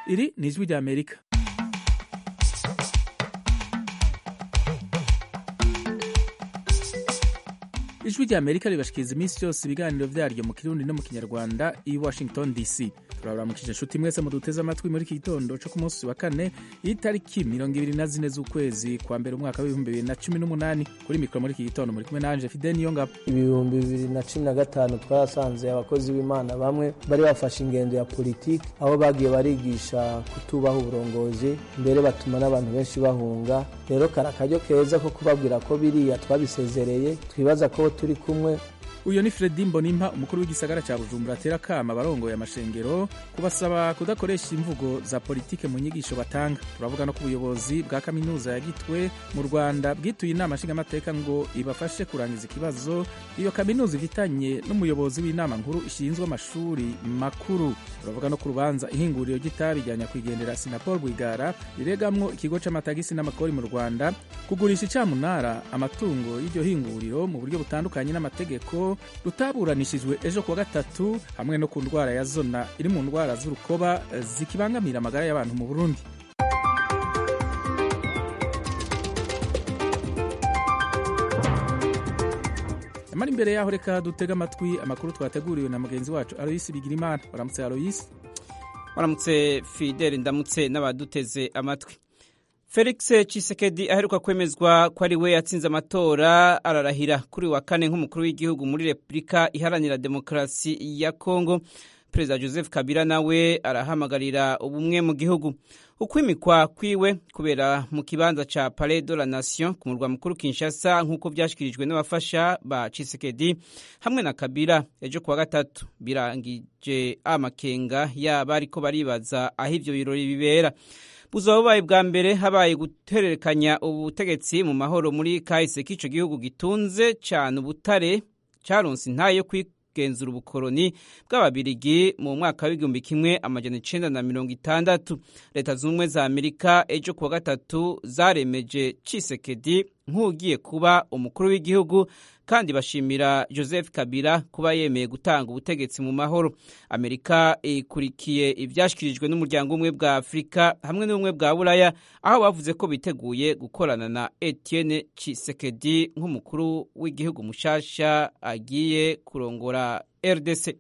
iri ni ijwi rya amerika ijwi rya amerika ribashikiriza iminsi yose ibiganiro vyaryo mu kirundi no mu kinyarwanda i washington dc turabaramukije inshuti mwese muduteze amatwi muri iki gitondo co ku munsi wa kane y'itariki mirongo ibiri na zine z'ukwezi kwa mbere umwaka w'ibihumbi bibiri na cumi n'umunani kuri mikoro muri iki gitondo muri kumwe nanje fide niyongabo ibihumbi bibiri na cumi na gatanu twarasanze abakozi b'imana bamwe bari bafashe ingendo ya politiki aho bagiye barigisha kutubaha uburongozi mbere batuma n'abantu benshi bahunga rero kari akaryo keza ko kubabwira ko biriya twabisezereye twibaza ko turi kumwe uyu ni fredi mbonimpa umukuru w'igisagara ca bujumbura atera akama abarongoye amashengero kubasaba kudakoresha imvugo za politike mu nyigisho batanga turavuga no ku buyobozi bwa kaminuza ya gitwe mu rwanda bwituye inama nshingamateka ngo ibafashe kurangiza ikibazo iyo kaminuza ifitanye n'umuyobozi w'inama nkuru ishinzwe amashuri makuru turavuga no ku rubanza ihinguriro ry'itabi rya nyakwigendera sinapol rwigara riregamwo ikigo c'amatagisi n'amakori mu rwanda kugurisha icamunara amatungo y'iryo hinguriro mu buryo butandukanye n'amategeko rutaburanishijwe ejo kuwa gatatu hamwe no ku ndwara ya zona iri mu ndwara z'urukoba zikibangamira amagara y'abantu mu burundi amara imbere yaho reka dutega amatwi amakuru twateguriwe na mugenzi wacu aloyisi bigirimana waramutse aloyisi waramutse fideli ndamutse n'abaduteze amatwi felix cisekedi aheruka kwemezwa ko ari we yatsinze amatora ararahira kuri wa kane nk'umukuru w'igihugu muri repubulika iharanira demokarasi ya kongo perezida joseph kabila nawe arahamagarira ubumwe mu gihugu ukwimikwa kwiwe kubera mu kibanza ca palais de la nation ku murwa mukuru kinshasa nk'uko vyashikirijwe n'abafasha ba cisekedi hamwe na kabila ejo kuwa gatatu birangije amakenga yaba ariko baribaza aho ivyo birori bibera buzoba bubaye bwa mbere habaye gutererekanya ubutegetsi mu mahoro muri kahise k'ico gihugu gitunze cane ubutare caronse intaye yo kwigenzura ubukoroni bw'ababirigi mu mwaka w'igihumbi kimwe amajana icenda na mirongo itandatu leta z'ubumwe za amerika ejo kuwa gatatu zaremeje cisekedi nk'ugiye kuba umukuru w'igihugu kandi bashimira joseph kabila kuba yemeye gutanga ubutegetsi mu mahoro amerika ikurikiye ivyashikirijwe n'umuryango umwe bwa afurika hamwe n'ubumwe bwa buraya aho bavuze ko biteguye gukorana na etienne cisekedi nk'umukuru w'igihugu mushasha agiye kurongora rdc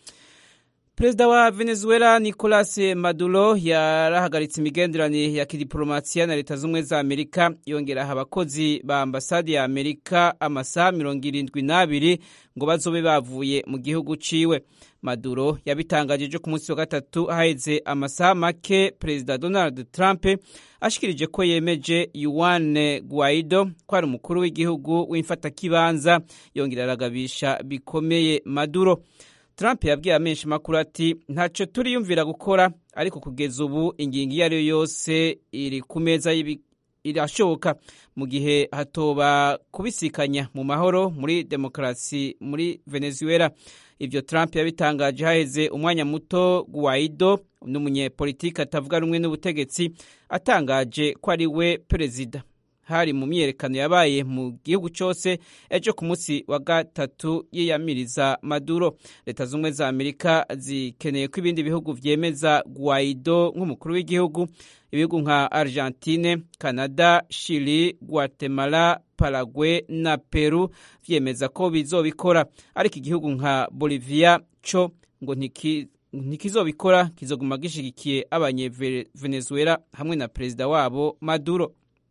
perezida wa venezuela nicolas maduro yarahagaritse imigenderanire ya kidiplomasiya na leta z'ubumwe za amerika yongeraho abakozi ba ambasade ya amerika amasaha mirongo irindwi n'abiri ngo bazobe bavuye mu gihugu ciwe maduro yabitangaje ejo ku munsi wa gatatu haheze amasaha make perezida donald trump ashikirije ko yemeje yuan guaido ko ari umukuru w'igihugu w'imfatakibanza yongera aragabisha bikomeye maduro Trump yabwiye amenshi makuru ati ntacyo turiyumvira gukora ariko kugeza ubu ingingo iyo ari yo yose iri ku meza irashoboka mu gihe hatoba kubisikanya mu mahoro muri demokarasi muri Venezuela ibyo Trump yabitangaje haheze umwanya muto Guaido n'umunyepolitiki atavuga rumwe n'ubutegetsi atangaje ko ari we perezida hari mu myiyerekano yabaye mu gihugu cyose ejo ku munsi wa gatatu yiyamiriza maduro leta z'ubumwe za amerika zikeneye ko ibindi bihugu vyemeza guaido nk'umukuru w'igihugu ibihugu nka argentine canada chili guatemala paraguay na peru vyemeza ko bizobikora ariko igihugu nka bolivia co ngo ntiki ntikizobikora kizoguma gishigikiye abanyevenezuela hamwe na perezida wabo maduro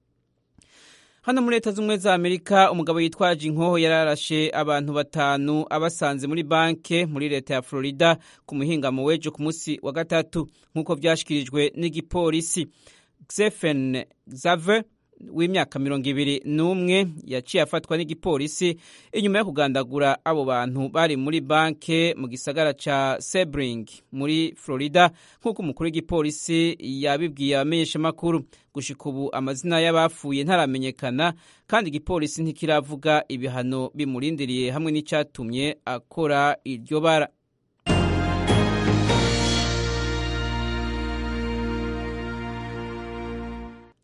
hano muri leta z'ubumwe za amerika umugabo yitwaje inkoho yararashe abantu batanu abasanze muri banke muri leta ya florida ku muhingamo w'ejo ku munsi wa gatatu nk'uko vyashikirijwe n'igipolisi xefen xaver w'imyaka mirongo ibiri n'umwe yaciye afatwa n'igipolisi inyuma yo kugandagura abo bantu bari muri banke mu gisagara ca sebring muri florida nk'uko umukuru w'igipolisi yabibwiye abamenyeshamakuru gushika ubu amazina y'abapfuye ntaramenyekana kandi igipolisi ntikiravuga ibihano bimurindiriye hamwe n'icyatumye akora iryo bara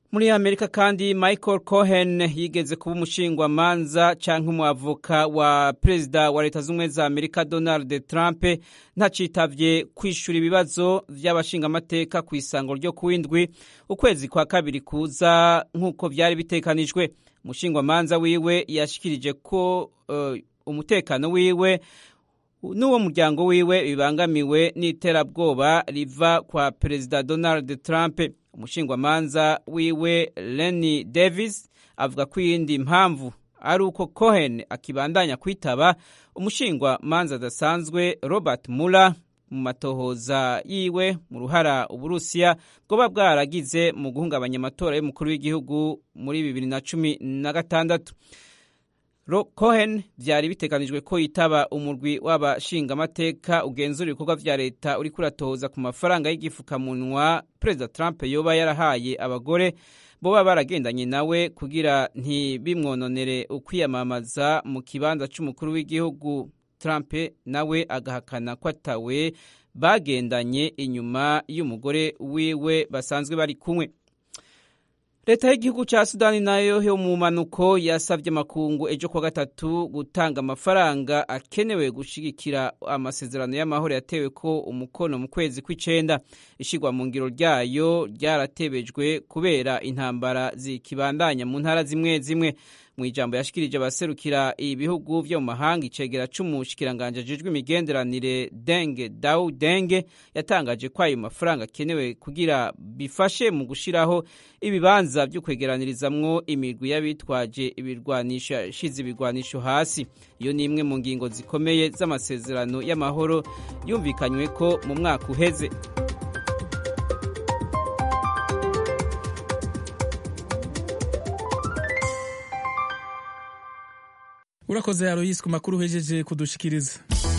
muri amerika kandi michael cohen yigeze kuba umushingwamanza cyangwa umwavoka wa perezida wa leta z'ubumwe za amerika donald trump ntacitavye kwishura ibibazo vy'abashingamateka ku isango ryo kuwindwi ukwezi kwa kabiri kuza nk'uko vyari bitekanijwe umushingwamanza wiwe yashikirije ko uh, umutekano wiwe n'uwo muryango wiwe bibangamiwe n'iterabwoba riva kwa perezida donald trump umushingwamanza wiwe Lenny Davis avuga ko iyindi mpamvu ari uko Cohen akibandanya kwitaba umushingwamanza adasanzwe Robert Mueller mu matohoza yiwe mu ruhara uburusiya bwoba bwaragize mu guhungabanya amatora y'umukuru w'igihugu muri bibiri na cumi na gatandatu Cohen byari biteganijwe ko yitaba umurwi w'abashingamateka ugenzura ibikorwa vya leta uri kuratohoza ku mafaranga y'igifukamunwa perezida Trump yoba yarahaye abagore boba baragendanye nawe kugira ntibimwononere ukwiyamamaza mu kibanza c'umukuru w'igihugu Trump nawe agahakana ko atawe bagendanye inyuma y'umugore wiwe basanzwe bari kumwe leta y'igihugu cya sudani nayo yo mu mpanuko yasabye amakungu ejo kuwa gatatu gutanga amafaranga akenewe gushyigikira amasezerano y'amahoro yatewe ko umukono mu kwezi kw'icenda ishyirwa mu ngiro ryayo ryaratebejwe kubera intambara zikibandanya mu ntara zimwe zimwe mu ijambo yashikirije abaserukira ibihugu vyo mu mahanga icegera c'umushikiranganje ajejwe imigenderanire denge dau denge yatangaje ko ayo mafaranga akenewe kugira bifashe mu gushiraho ibibanza vyo kwegeranirizamwo imigwi y'abitwaje ibirwanisho yashize ibirwanisho hasi iyo ni imwe mu ngingo zikomeye z'amasezerano y'amahoro yumvikanywe ko mu mwaka uheze urakoze aroyisi ku makuru uhejeje kudushikiriza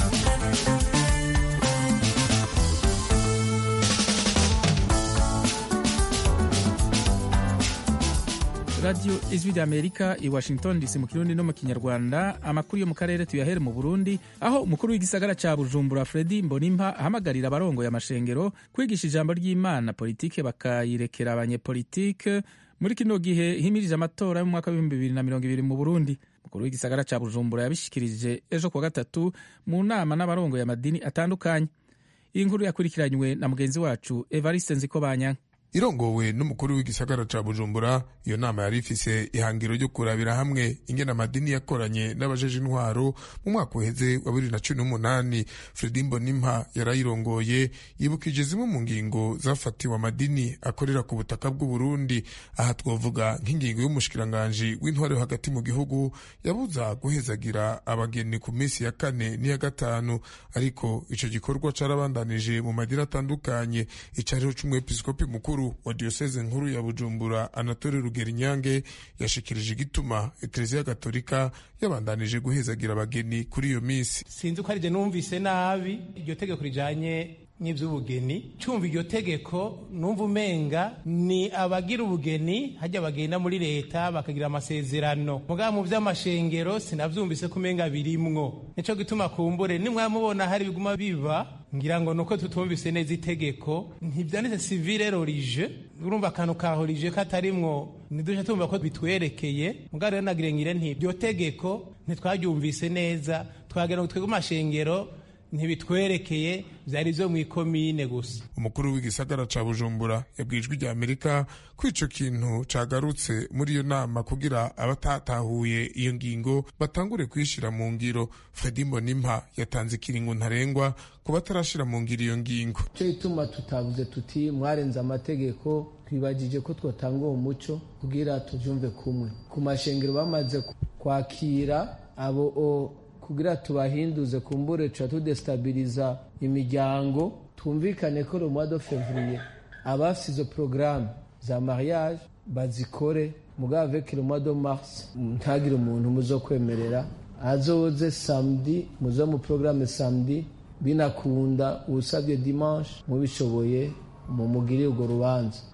radiyo ijwi rya amerika i washington dc mu kirundi no mu kinyarwanda amakuru yo mu karere tuyahere mu burundi aho umukuru w'igisagara ca bujumbura fredi mbonimpa ahamagarira abarongoye amashengero kwigisha ijambo ry'imana politike bakayirekera abanyepolitike muri kino gihe himirije amatora y'umwaka w'ibihumbi bibiri na mirongo ibiri mu burundi umukuru w'igisagara ca bujumbura yabishikirije ejo kuwa gatatu mu nama n'abarongoye amadini atandukanye iyi nkuru yakurikiranywe na mugenzi wacu evariste nziko banyanka irongowe n'umukuru w'igisagara ca bujumbura iyo nama yari ifise ihangiro ryo kurabira hamwe ingene amadini yakoranye n'abajeje intwaro mu mwaka uheze wa bibiri na cumi n'umunani fredi mbonimpa yarayirongoye yibukije zimwe mu ngingo zafatiwe amadini akorera ku butaka bw'uburundi aha twovuga nk'ingingo y'umushikiranganji w'intwaro yo hagati mu gihugu yabuza guhezagira abageni ku minsi ya kane n'iya gatanu ariko ico gikorwa carabandanije mu madini atandukanye icariho c'umwepiskopi mukuru wa diyoseze nkuru ya bujumbura anatole rugerinyange yashikirije igituma ekleziya gatolika yabandanije guhezagira abageni kuri iyo minsi sinzi ko arije numvise nabi iryo tegeko rijanye n'ivy'ubugeni cumva iryo tegeko numva umenga ni abagira ubugeni hajya bagenda muri leta bakagira amasezerano mugabo mu vy'amashengero sinavyumvise ko umenga birimwo nico gituma kumbure nimwamubona hari biguma biba ngira ngo nuko tutumvise neza itegeko ntivyanditse civile rorije urumva akantu ka horije katarimwo nidusha tumva ko bitwerekeye mugabo rero nagire ngire nti iryo tegeko ntitwaryumvise neza twagira ngo twebwe amashengero ntibitwerekeye vyari vyo mw'ikomine gusa umukuru w'igisagara ca bujumbura yabwijwe rya amerika ko ico kintu cagarutse muri iyo nama kugira abatatahuye iyo ngingo batangure kuyishira mu ngiro fredi mbonimpa yatanze ikiringo ntarengwa ku batarashira mu ngiro iyo ngingo cyo ituma tutavuze tuti mwarenze amategeko twibagije ko twotanga uwo muco kugira tuvyumve kumwe ku mashengero bamaze kwakira abo kugira tubahinduze kumbure tuca tudestabiliza imiryango twumvikane ko le mois de février abafise izo programme za mariage bazikore mugabo avec le mois de mars ntagire umuntu muzokwemerera azoze samedi muzo mu programme samedi binakunda usabye dimanche mubishoboye mumugire urwo rubanza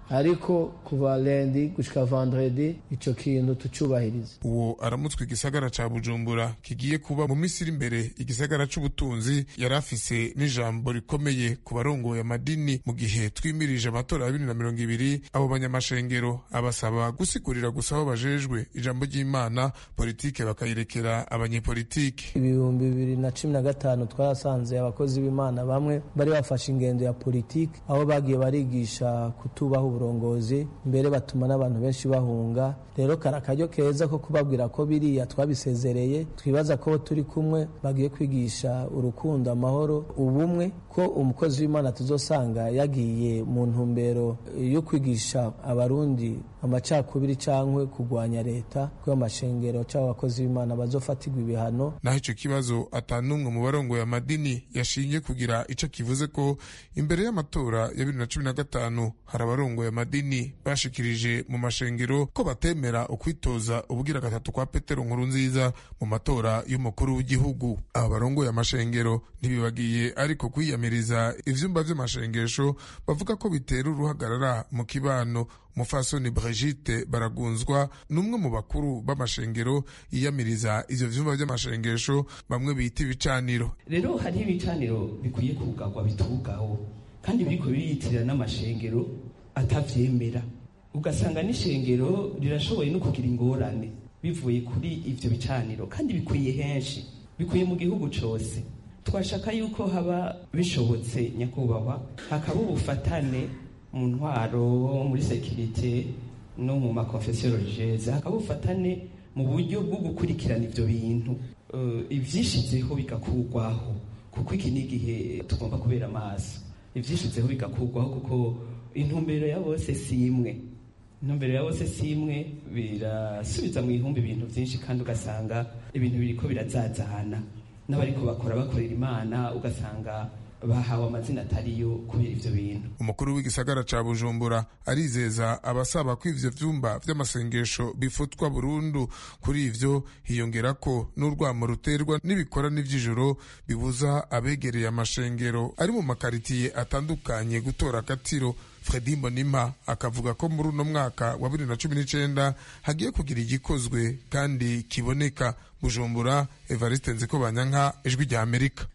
ariko kuva lendi gushika vendredi ico kintu tucubahiriza uwo aramutswe igisagara ca bujumbura kigiye kuba mu minsi iri imbere igisagara c'ubutunzi yari afise n'ijambo rikomeye ku barongoye amadini mu gihe twimirije amatora ya bibiri na mirongo ibiri abo banyamashengero abasaba gusigurira gusa aho bajejwe ijambo ry'imana politike bakayirekera abanyepolitike ibihumbi bibiri na cumi na gatanu twarasanze abakozi b'imana bamwe bari bafashe ingendo ya politiki aho bagiye barigisha kutubaha uburongozi mbere batuma n'abantu benshi bahunga rero kari akaryo keza ko kubabwira ko biriya twabisezereye twibaza ko turi kumwe bagiye kwigisha urukundo amahoro ubumwe ko umukozi w'imana tuzosanga yagiye mu ntumbero yo kwigisha abarundi amacakubiri cyangwa kurwanya leta ko amashengero cyangwa abakozi b'imana bazofatirwa ibihano naho icyo kibazo atanumwe mu barongoye amadini yashingiye kugira icyo kivuze ko imbere y'amatora ya bibiri na cumi na gatanu hari abarongoye amadini bashikirije mu mashengero ko batemera ukwitoza ubugira gatatu kwa petero nkuru nziza mu matora y'umukuru w'igihugu aba barongoye amashengero ntibibagiye ariko kwiyamiriza ivyumba vy'amashengesho bavuga ko bitera uruhagarara mu kibano umufasoni Brigitte baragunzwa n'umwe mu bakuru b'amashengero yiyamiriza ivyo vyumba vy'amashengesho bamwe bita ibicaniro rero hariho ibicaniro bikwiye kugarwa bitugaho kandi biriko biriyitirira n'amashengero atavyemera ugasanga n'ishengero rirashoboye no kugira ingorane bivuye kuri ivyo bicaniro kandi bikwiye henshi bikwiye mu gihugu cose twashaka yuko haba bishobotse nyakubahwa hakaba ubufatane mu ntwaro muri sekirite no mu makonfesiyo religieuse hakaba ubufatane mu buryo bwo gukurikirana ivyo bintu uh, ivyishizeho bigakurwaho kuko iki ni igihe tugomba kubera amaso ivyishizeho bigakurwaho kuko intumbero ya bose si imwe intumbero ya bose si imwe birasubiza mu ihumbi ibintu vyinshi kandi ugasanga ibintu biriko birazazana n'abariko bakora bakorera imana ugasanga bahawe amazina atariyo kubera ivyo bintu umukuru w'igisagara ca bujumbura arizeza abasaba ko ivyo vyumba vy'amasengesho bifutwa burundu kuri ivyo hiyongera ko n'urwamo ruterwa n'ibikorane vy'ijoro bibuza abegereye amashengero ari mu makaritiye atandukanye gutora akatiro fredi mbonima akavuga ko muri uno mwaka wa bibiri na cumi n'icenda hagiye kugira igikozwe kandi kiboneka bujumbura evariste nziko banyanka ijwi rya amerika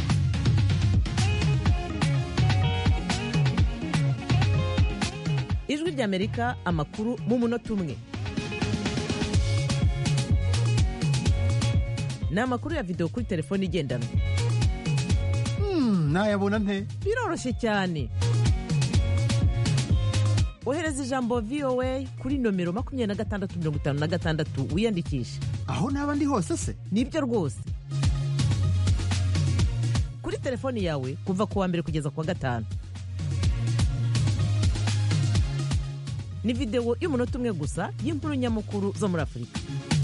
ijwi ry'amerika amakuru mu munota umwe ni amakuru ya videwo kuri telefone igendanwa nayabona nte biroroshye cyane ohereza ijambo voa kuri nomero makumyabiri na gatandatu mirongo itanu na gatandatu wiyandikishe aho naba ndi hose se nibyo rwose kuri telefoni yawe kuva ku wa mbere kugeza ku wa gatanu ni videwo y'umunota umwe gusa y'inkuru nyamukuru zo muri afurika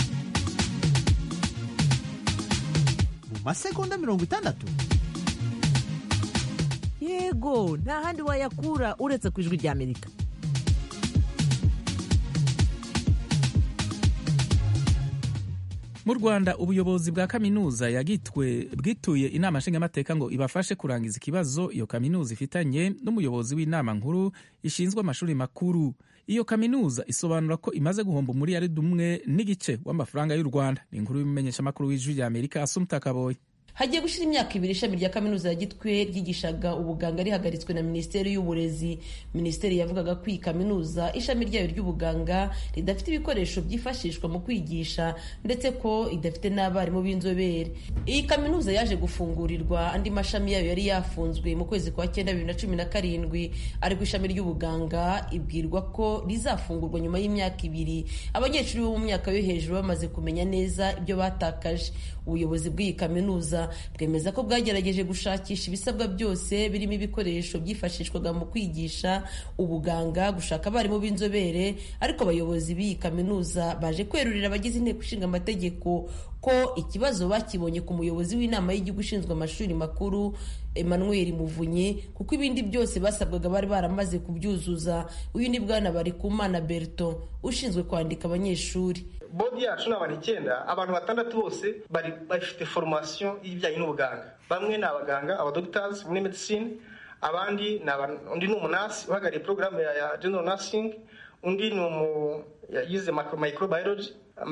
mu masegonda mirongo itandatu yego nta handi wayakura uretse ku ijwi rya amerika mu rwanda ubuyobozi bwa kaminuza yagitwe bwituye inama nshingamateka ngo ibafashe kurangiza ikibazo iyo kaminuza ifitanye n'umuyobozi w'inama nkuru ishinzwe amashuri makuru iyo kaminuza isobanura ko imaze guhomba umuriyaridi umwe n'igice w'amafaranga y'u rwanda ni inkuru y'umumenyeshamakuru w'ijwi rya amerika asumta kaboye hagiye gushyira imyaka ibiri ishami rya kaminuza ya gitwe ryigishaga ubuganga rihagaritswe na minisiteri y'uburezi minisiteri yavugaga ko iyi kaminuza ishami ryayo ry'ubuganga ridafite ibikoresho byifashishwa mu kwigisha ndetse ko idafite n'abarimu b'inzobere iyi kaminuza yaje gufungurirwa andi mashami yayo yari yafunzwe mu kwezi kwa cyenda bibiri na cumi na karindwi ariko ishami ry'ubuganga ibwirwa ko rizafungurwa nyuma y'imyaka ibiri abanyeshuri bo mu myaka yo hejuru bamaze kumenya neza ibyo batakaje ubuyobozi bw'iyi kaminuza bwemeza ko bwagerageje gushakisha ibisabwa byose birimo ibikoresho byifashishwaga mu kwigisha ubuganga gushaka abarimu b'inzobere ariko abayobozi b'iyi kaminuza baje kwerurira abagize inteko ishinga amategeko ko ikibazo bakibonye ku muyobozi w'inama y'igihugu ishinzwe amashuri makuru emmanuel muvunyi kuko ibindi byose basabwaga bari baramaze kubyuzuza uyu ni bwana barikumana berton ushinzwe kwandika abanyeshuri bodi yacu ni abantu icyenda abantu batandatu bose bari bafite foromasiyo y'ibijyanye n'ubuganga bamwe ni abaganga abadogitazi muri medicine abandi undi ni umunasi uhagarariye porogaramu ya general nursing undi ni umu yize microbiology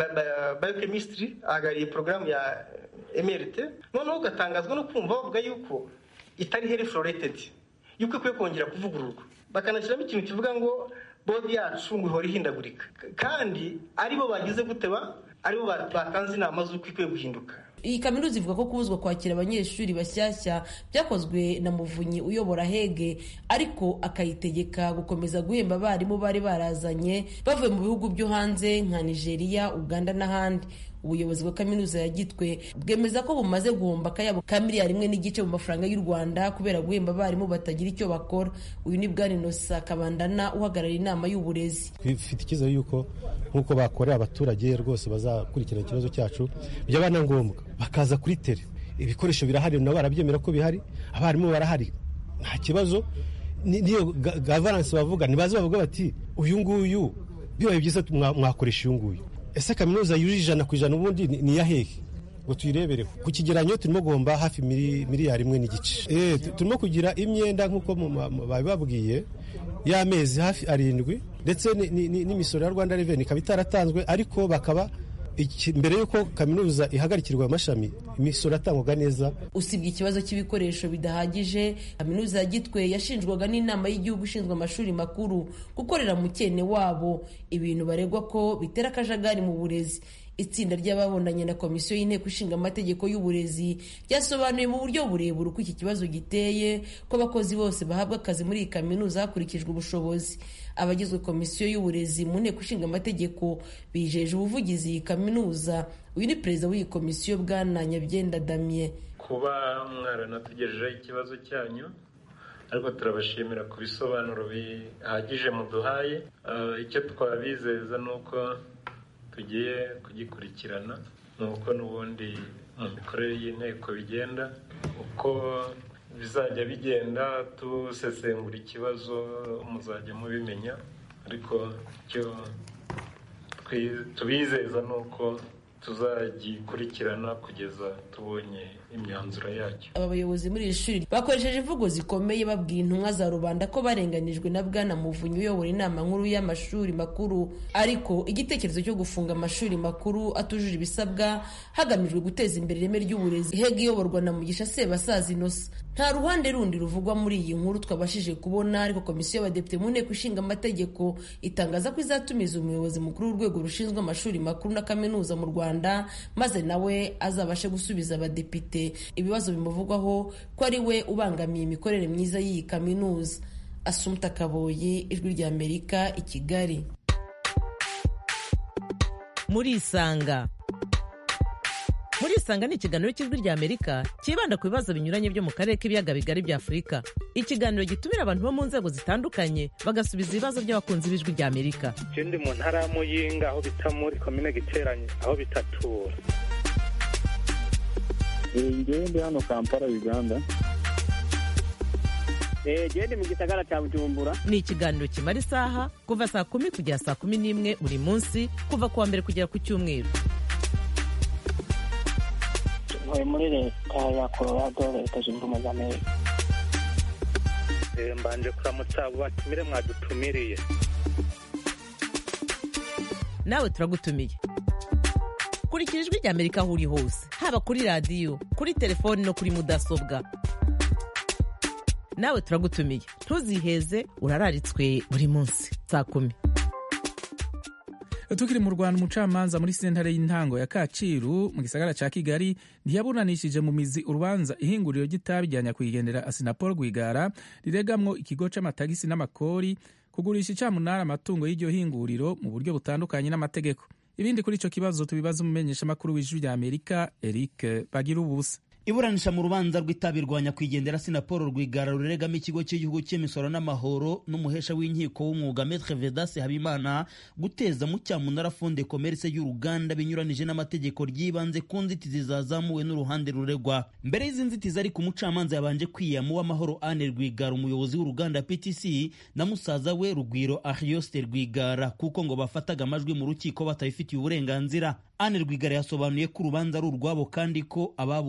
biochemistry ahagarariye porogaramu ya mrt noneho ugatangazwa no kumva bavuga yuko itari health related yuko ikwiye kongera kuvugururwa bakanashyiramo ikintu kivuga ngo bodi yacu ngo ihora ihindagurika kandi aribo bagize guteba aribo batanze inama z'uko ikwiye guhinduka iyi kaminuza ivuga ko kubuzwa kwakira abanyeshuri bashyashya byakozwe na muvunyi uyobora hege ariko akayitegeka gukomeza guhemba abarimu bari barazanye bavuye mu bihugu byo hanze nka nigeria uganda n'ahandi ubuyobozi bwa kaminuza ya gitwe bwemeza ko bumaze guhomba akayabo ka miliyari imwe n'igice mu mafaranga y'u rwanda kubera guhemba abarimu batagira icyo bakora uyu ni bwana inosa kabandana uhagarariye inama y'uburezi twifite icyizere yuko nk'uko bakorera abaturage rwose bazakurikirana ikibazo cyacu byaba na ngombwa bakaza kuri tere ibikoresho birahari nabo barabyemera ko bihari abarimu barahari nta kibazo niyo gavaransi bavuga ntibaze bavuga bati uyu nguyu bibaye byiza mwakoresha uyu nguyu ese kaminuza yujuje ijana ku ijana ubundi ni iya hehe ngo tuyirebereho ku kigeranyo turimo guhomba hafi miliyari imwe n'igice turimo kugira imyenda nk'uko babibabwiye y'amezi hafi arindwi ndetse n'imisoro ya rwanda reveni ikaba itaratanzwe ariko bakaba mbere y'uko kaminuza ihagarikirwa amashami imisoro atangwaga neza usibye ikibazo cy'ibikoresho bidahagije kaminuza ya gitwe yashinjwaga n'inama y'igihugu ishinzwe amashuri makuru gukorera mu cyene wabo ibintu baregwa ko bitera akajagari mu burezi itsinda ry'ababonanye na komisiyo y'inteko ishinga amategeko y'uburezi ryasobanuye mu buryo burebure uko iki kibazo giteye ko abakozi bose bahabwa akazi muri iyi kaminuza hakurikijwe ubushobozi abagizwe komisiyo y'uburezi mu nteko ishinga amategeko bijeje ubuvugizi iyi kaminuza uyu ni perezida w'iyi komisiyo bwana nyabyenda damien kuba mwaranategerejeho ikibazo cyanyu ariko turabashimira ku bisobanuro bihagije muduhaye icyo twabizeza ni uko tugiye kugikurikirana nuko n'ubundi mu mikorere y'inteko bigenda uko bizajya bigenda dusesengura ikibazo muzajya mubimenya ariko icyo tubizeza ni uko tuzagikurikirana kugeza tubonye imyanzuro yacyo aba bayobozi muri iri shuri bakoresheje imvugo zikomeye babwira intumwa za rubanda ko barenganijwe na bwana muvunyi uyobora inama nkuru y'amashuri makuru ariko igitekerezo cyo gufunga amashuri makuru atujuje ibisabwa hagamijwe guteza imbere ireme ry'uburezi hega iyoborwa na mugisha sebasaza inosa nta ruhande rundi ruvugwa muri iyi nkuru twabashije kubona ariko komisiyo y'abadepite mu nteko ishinga amategeko itangaza ko izatumiza umuyobozi mukuru w'urwego rushinzwe amashuri makuru na kaminuza mu rwanda maze nawe azabashe gusubiza abadepite ibibazo bimuvugwaho ko ari we ubangamiye imikorere myiza y'iyi kaminuza asumta kaboyi ijwi ry'amerika i kigali murisanga murisanga ni ikiganiro cy'ijwi ry'amerika cyibanda ku bibazo binyuranye byo mu karere k'ibiyaga bigari bya afurika ikiganiro gitumira abantu bo mu nzego zitandukanye bagasubiza ibibazo by'abakunzi b'ijwi ry'amerika ikindi mu ntara ya muyinga aho bita muri komine giteranye aho bitatura ngewe ndi hano kampala uganda gende mu gisagara cya bujumbura ni ikiganiro kimara isaha kuva saa kumi kugera saa kumi n'imwe buri munsi kuva ku wa mbere kugera ku cyumweru ntuye muri leta ya colorado leta zunze ubumwe za amerika mbanje kuramutsa abo batumire mwadutumiriye nawe turagutumiye kurikira ijwi ry'amerika aho uri hose haba kuri radiyo kuri telefoni no kuri mudasobwa nawe turagutumiye ntuziheze urararitswe buri munsi saa kumi tukiri mu rwanda umucamanza muri sentare y'intango ya kacyiru mu gisagara cya kigali ntiyaburanishije mu mizi urubanza ihinguriro ry'itabi rya nyakwigendera asinapol rwigara riregamwo ikigo c'amatagisi n'amakori kugurisha icamunara amatungo y'iryo hinguriro mu buryo butandukanye n'amategeko ibindi kuri ico kibazo tubibaza umumenyeshamakuru w'ijwi rya amerika eric bagira ubusa iburanisha mu rubanza rw'itabi rwa nyakwigendera sinapolo rwigara ruregamo ikigo cy'igihugu cy'imisoro n'amahoro n'umuhesha w'inkiko w'umwuga metre vedase habimana guteza mu cyamunara fonde komerse y'uruganda binyuranije n'amategeko ry'ibanze ku nzitizi zazamuwe n'uruhande ruregwa mbere y'izi nzitizi ariko umucamanza yabanje kwiyama uw'amahoro ane rwigara umuyobozi w'uruganda ptc na musaza we rugwiro arioste rwigara kuko ngo bafataga amajwi mu rukiko batabifitiye uburenganzira ane rwigara yasobanuye ko urubanza ari urwabo kandi ko ababuranaga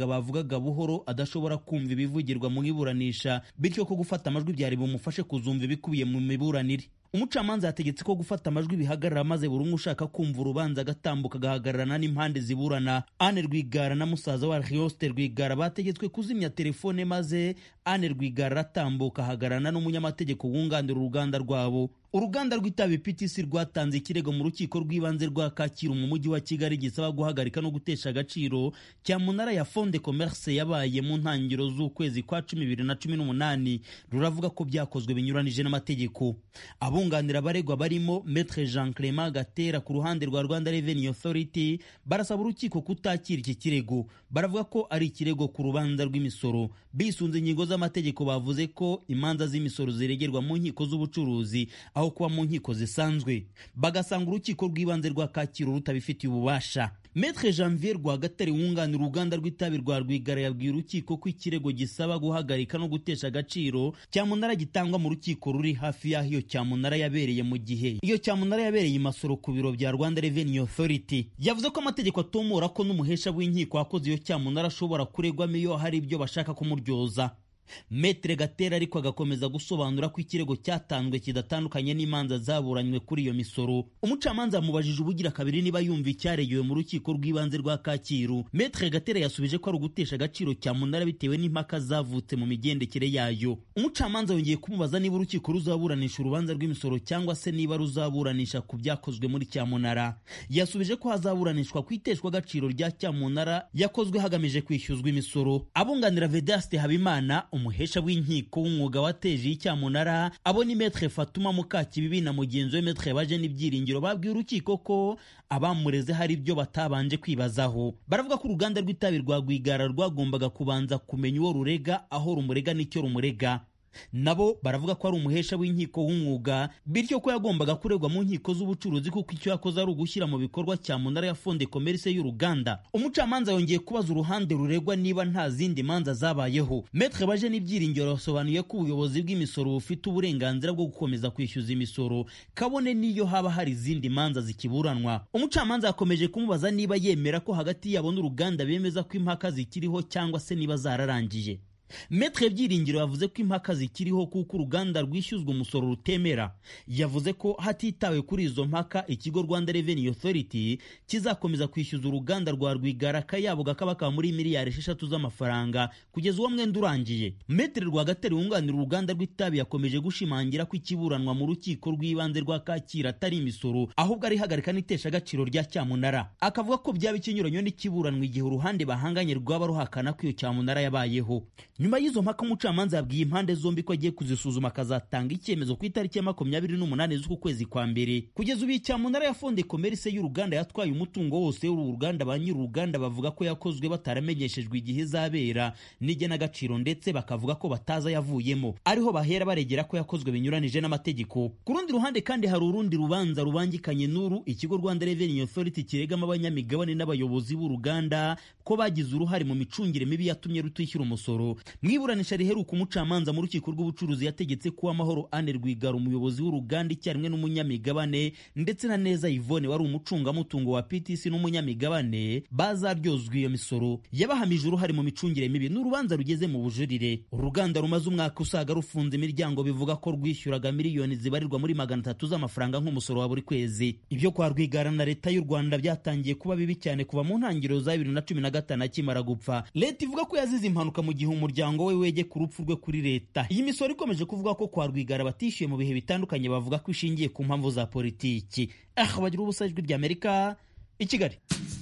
bavugaga buhoro adashobora kumva ibivugirwa mu iburanisha bityo ko gufata amajwi byari bumufashe kuzumva ibikubiye mu miburanire umucamanza yategetse ko gufata amajwi bihagarara maze buri umwe ushaka kumva urubanza agatambuka agahagararana n'impande ziburana ane rwigara na musaza wa rioste rwigara bategetswe kuzimya telefone maze ane rwigara aratambuka ahagararana n'umunyamategeko wunganira uruganda rwabo uruganda rw'itabi ptc rwatanze ikirego mu rukiko rw'ibanze rwa kacyiru mu mujyi wa kigali gisaba guhagarika no gutesha agaciro cyamunara ya fonde commerce yabaye mu ntangiriro z'ukwezi kwa cumi bibiri na cumi n'umunani ruravuga ko byakozwe binyuranije n'amategeko abunganira abaregwa barimo metre jean clement gatera ku ruhande rwa rwanda revenue authority barasaba urukiko kutakira iki kirego baravuga ko ari ikirego ku rubanza rw'imisoro bisunze ingingo z'amategeko bavuze ko imanza z'imisoro ziregerwa mu nkiko z'ubucuruzi aho kuba mu nkiko zisanzwe bagasanga urukiko rw'ibanze rwa kacyiru rutabifitiye ububasha metre janvier rwagatare wunganira uruganda rw'itabi rwa rwigara yabwiye urukiko ko ikirego gisaba guhagarika no gutesha agaciro cyamunara gitangwa mu rukiko ruri hafi y'aho iyo cyamunara yabereye mu gihe iyo cyamunara yabereye imasoro ku biro bya rwanda revenue authority yavuze ko amategeko atomora ko n'umuhesha w'inkiko wakoze iyo cyamunara ashobora kuregwamo iyo hari ibyo bashaka kumuryoza metere gatera ariko agakomeza gusobanura ko ikirego cyatanzwe kidatandukanye n'imanza zaburanywe kuri iyo misoro umucamanza yamubajije ubugira kabiri niba yumva icyaregewe mu rukiko rw'ibanze rwa kacyiru metere gatera yasubije ko ari ugutesha agaciro cyamunara bitewe n'impaka zavutse mu migendekere yayo umucamanza yongeye kumubaza niba urukiko ruzaburanisha urubanza rw'imisoro cyangwa se niba ruzaburanisha ku byakozwe muri cyamunara yasubije ko hazaburanishwa ku iteshwa agaciro rya cyamunara yakozwe hagamije kwishyuzwa imisoro abunganira vedaste habimana umuhesha w'inkiko w'umwuga wateje icyamunara abo ni metre fatuma mukakibibi na mugenzi we metre baje n'ibyiringiro babwiye urukiko ko abamureze hari ibyo batabanje kwibazaho baravuga ko uruganda rw'itabi rwa rwigara rwagombaga kubanza kumenya uwo rurega aho rumurega n'icyo rumurega nabo baravuga ko ari umuhesha w'inkiko w'umwuga bityo ko yagombaga kuregwa mu nkiko z'ubucuruzi kuko icyo yakoze ari ugushyira mu bikorwa cyamunara ya fonde komerisi y'uruganda umucamanza yongeye kubaza uruhande ruregwa niba nta zindi manza zabayeho metre baje n'ibyiringiro basobanuye ko ubuyobozi bw'imisoro bufite uburenganzira bwo gukomeza kwishyuza imisoro kabone n'iyo haba hari izindi manza zikiburanwa umucamanza yakomeje kumubaza niba yemera ko hagati yabo n'uruganda bemeza ko impaka zikiriho cyangwa se niba zararangiye metre byiringiro yavuze ko impaka zikiriho kuko uruganda rwishyuzwa umusoro rutemera yavuze ko hatitawe kuri izo mpaka ikigo rwanda revenue authority kizakomeza kwishyuza uruganda rwa rwigara akayabo kakaba kaba muri miliyari esheshatu z'amafaranga kugeza uwo mwenda urangiye metre rwagatare wunganira uruganda rw'itabi yakomeje gushimangira ko ikiburanwa mu rukiko rw'ibanze rwa kacyiru atari imisoro ahubwo ari ihagarika n'itesha agaciro rya cyamunara akavuga ko byaba ikinyuranyo n'ikiburanwa igihe uruhande bahanganye rwaba ruhakana ko iyo cyamunara yabayeho nyuma y'izo mpaka umucamanza yabwiye impande zombi ko agiye kuzisuzuma akazatanga icyemezo ku itariki ya makumyabiri n'umunani z'uku kwezi kwa mbere kugeza ubu icyamunara ya fonde komerisi y'uruganda yatwaye umutungo wose w'uru ruganda ba nyir'uruganda bavuga ko yakozwe bataramenyeshejwe igihe izabera n'igenagaciro ndetse bakavuga ko bataza yavuyemo ariho bahera baregera ko yakozwe binyuranije n'amategeko ku rundi ruhande kandi hari urundi rubanza rubangikanye n'uru ikigo rwanda revenue authority kiregamo abanyamigabane n'abayobozi b'uruganda ko bagize uruhare mu micungire mibi yatumye rutishyura umusoro mu iburanisha riheruka umucamanza mu rukiko rw'ubucuruzi yategetse ko amahoro ane rwigara umuyobozi w'uruganda icyarimwe n'umunyamigabane ndetse na neza yvone wari umucungamutungo wa ptc n'umunyamigabane bazaryozwa iyo misoro yabahamije uruhare mu micungire mibi n'urubanza rugeze mu bujurire uruganda rumaze umwaka usaga rufunze imiryango bivuga ko rwishyuraga miliyoni zibarirwa muri magana atatu z'amafaranga nk'umusoro wa buri kwezi ibyo kwa rwigara na leta y'u rwanda byatangiye kuba bibi cyane kuva mu ntangiriro za bibiri na cumi na gatanu akimara gupfa leta ivuga ko yazize impanuka mu gihe umuryango we wege ku rupfu rwe kuri leta iyi misoro ikomeje kuvuga ko kwa rwigara batishyuye mu bihe bitandukanye bavuga ko ishingiye ku mpamvu za politiki ah bagira ubusa ijwi ry'amerika i kigali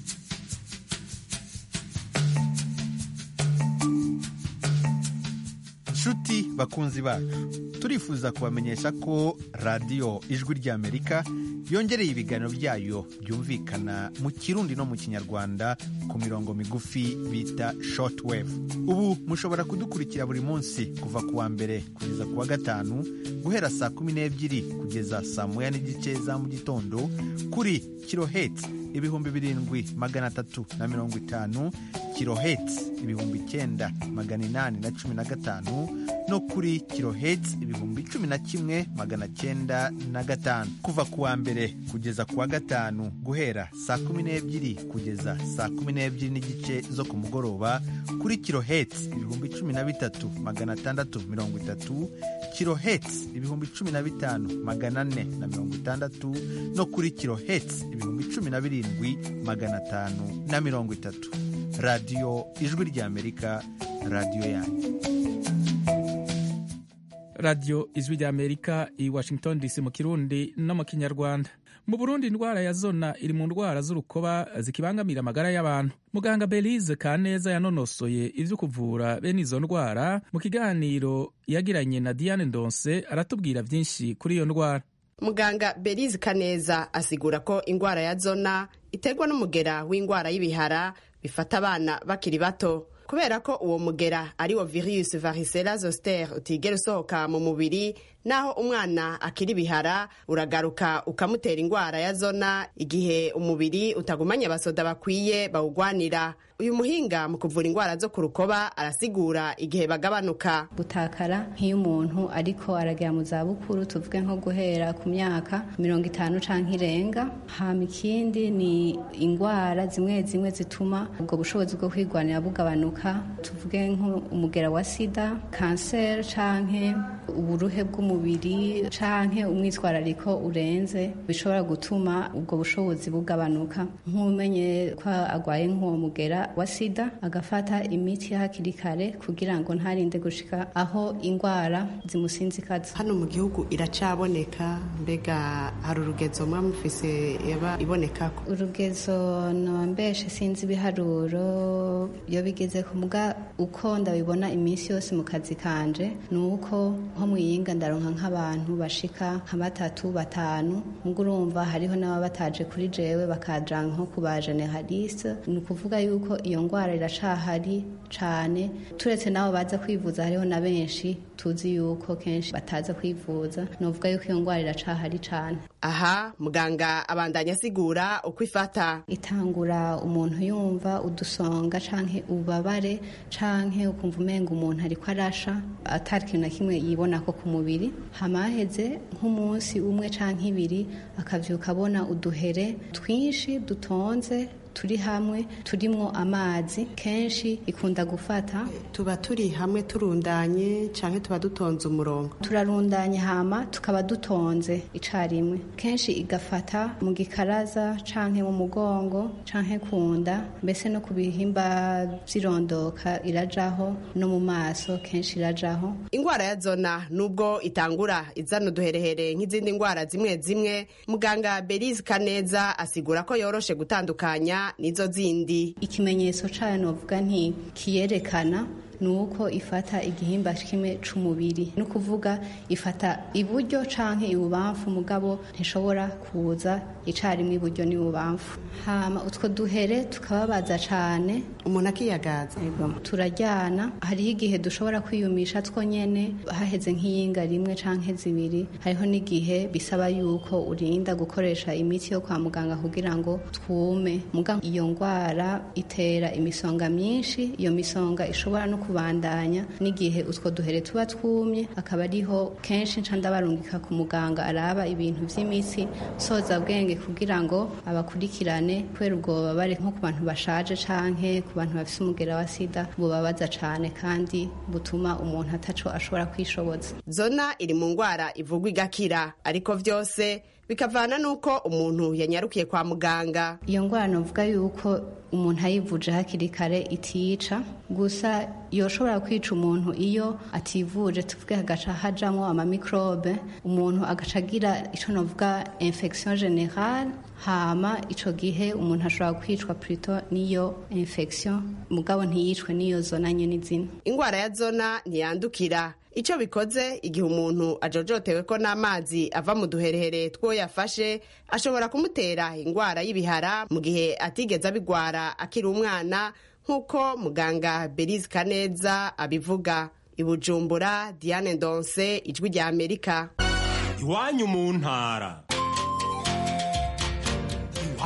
nshuti bakunzi bacu turifuza kubamenyesha ko radiyo ijwi ry'amerika yongereye ibiganiro byayo byumvikana mu kirundi no mu kinyarwanda ku mirongo migufi bita shortwave ubu mushobora kudukurikira buri munsi kuva ku wa mbere kugeza ku wa gatanu guhera saa kumi n'ebyiri kugeza saa moya n'igice za mu gitondo kuri kiloheti ibihumbi birindwi magana atatu na mirongo itanu kiloheti ibihumbi icyenda magana inani na cumi na gatanu no kuri kiloheti ibihumbi cumi na kimwe magana cyenda na gatanu kuva ku wa mbere kugeza ku wa gatanu guhera saa kumi n'ebyiri kugeza saa kumi n'ebyiri n'igice zo ku mugoroba kuri kiloheti ibihumbi cumi na bitatu magana atandatu mirongo itatu kiloheti ibihumbi cumi na bitanu magana ane na mirongo itandatu no kuri kiloheti ibihumbi cumi na birindwi magana atanu na mirongo itatu radiyo ijwi ry'amerika radiyo yanyu radiyo ijwi ry'amerika i washington dc mu kirundi no mu kinyarwanda mu burundi indwara ya zona iri mu ndwara z'urukoba zikibangamira amagara y'abantu muganga belize kaneza yanonosoye ibyo kuvura bene izo ndwara mu kiganiro yagiranye na diane ndonse aratubwira byinshi kuri iyo ndwara muganga belize kaneza asigura ko indwara ya zona iterwa n'umugera w'indwara y'ibihara bifata abana bakiri bato kubera ko uwo mugera ari wo virus varicella zoster utigera usohoka mu mubiri naho umwana akiri bihara uragaruka ukamutera indwara ya zona igihe umubiri utagumanye abasoda bakwiye bawugwanira uyu muhinga mu kuvura indwara zo ku rukoba arasigura igihe bagabanuka gutakara nk'iyo umuntu ariko aragera mu zabukuru tuvuge nko guhera ku myaka mirongo itanu canke irenga hama ikindi ni indwara zimwe zimwe zituma ubwo bushobozi bwo kwigwanira bugabanuka tuvuge nk'umugera wa sida kanseri canke uburuhe bw'umubiri canke umwitwarariko urenze bishobora gutuma ubwo bushobozi bugabanuka nk'umenye ko agwaye nk'uwo mugera wa sida agafata imiti hakiri kare kugira ngo ntarinde gushika aho indwara zimusinzikaza hano mu gihugu iracaboneka mbega hari urugezo muba mufise yaba ibonekako urugezo nombeshe sinzi ibiharuro iyo bigeze ku muga uko ndabibona iminsi yose mu kazi kanje ni uko nko mu yinga ndaronka nk'abantu bashika nka batatu batanu ubwo urumva hariho n'ababa bataje kuri jewe bakaja nko ku ba generaliste ni ukuvuga yuko iyo ndwara iracahari cane turetse n'abo baza kwivuza hariho na benshi tuzi yuko kenshi bataza kwivuza novuga yuko iyo ndwara iracahari cane aha muganga abandanya asigura uko ifata itangura umuntu yumva udusonga canke ububabare canke ukumva umenga umuntu ariko arasha atari ikintu na kimwe yibona ko ku mubiri hama haheze nk'umunsi umwe canke ibiri akavyuka abona uduhere twinshi dutonze turi hamwe turimwo amazi kenshi ikunda gufata tuba turi hamwe turundanye canke tuba dutonze umurongo turarundanye hama tukaba dutonze icarimwe kenshi igafata mu gikaraza canke mu mugongo canke kunda mbese no ku bihimba vyirondoka irajaho no mu maso kenshi irajaho indwara ya zona nubwo itangura izana uduherehere nk'izindi ndwara zimwe zimwe muganga belize kaneza asigura ko yoroshe gutandukanya nizo zindi ikimenyetso cayo novuga nti kiyerekana ni uko ifata igihimba kimwe c'umubiri ni ukuvuga ifata iburyo canke ibubamfu mugabo ntishobora kuza icarimwe iburyo n'ibubamfu hama utwo duhere tukababaza cane umuntu akiyagaza turaryana hariho igihe dushobora kwiyumisha twonyene haheze nk'iyinga rimwe canke zibiri hariho n'igihe bisaba yuko urinda gukoresha imiti yo kwa muganga kugira ngo twume muga iyo ngwara itera imisonga myinshi iyo misonga ishobora no kubandanya n'igihe utwo duhere tuba twumye akaba ariho kenshi nca ndabarungika ku muganga araba ibintu vy'imitsi soza bwenge kugira ngo abakurikirane kubera ubwo bubabare nko ku bantu bashaje canke ku bantu bafise umugera wa sida bubabaza cane kandi butuma umuntu ataco ashobora kwishoboza zona iri mu ngwara ivugwa igakira ariko vyose bikavana n'uko umuntu yanyarukiye kwa muganga iyo ngwara novuga yuko umuntu ayivuje hakiri kare itica gusa yoshobora kwica umuntu iyo ativuje tuvuge hagaca hajamwo amamikrobe umuntu agaca agira ico novuga infection generale hama ico gihe umuntu ashobora kwicwa plutôt n'iyo infection mugabo ntiyicwe n'iyo zona nyene izina ingwara ya zona ntiyandukira icyo bikoze igihe umuntu ajojotewe ko n'amazi ava mu duherehere two yafashe ashobora kumutera indwara y'ibihara mu gihe atigeze abigwara akiri umwana nk'uko muganga belize kaneza abivuga i bujumbura diane ndonse ijwi rya amerika iwanyu mu ntara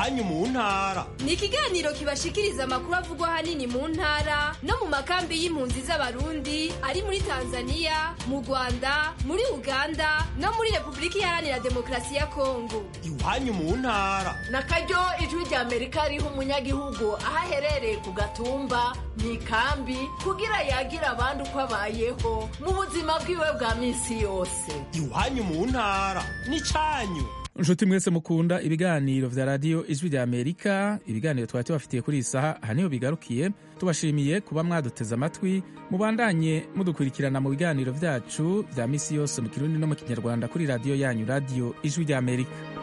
iwanyu mu ntara ni ikiganiro kibashikiriza amakuru avugwa ahanini mu ntara no mu makambi y'impunzi z'abarundi ari muri tanzania mu rwanda muri uganda no muri repubulika iharanira demokarasi ya kongo iwanyu mu ntara na karyo ijwi rya amerika riha umunyagihugu aho aherereye ku gatumba mu ikambi kugira yagira abandi uko abayeho mu buzima bwiwe bwa minsi yose iwanyu mu ntara n'icyanyu nshuti mwese mukunda ibiganiro vya radiyo ijwi rya amerika ibiganiro twari tubafitiye kuri iyi saha aha niho bigarukiye tubashimiye kuba mwaduteze amatwi mubandanye mudukurikirana mu biganiro vyacu vya misi yose mu kirundi no mu kinyarwanda kuri radiyo yanyu radiyo ijwi rya amerika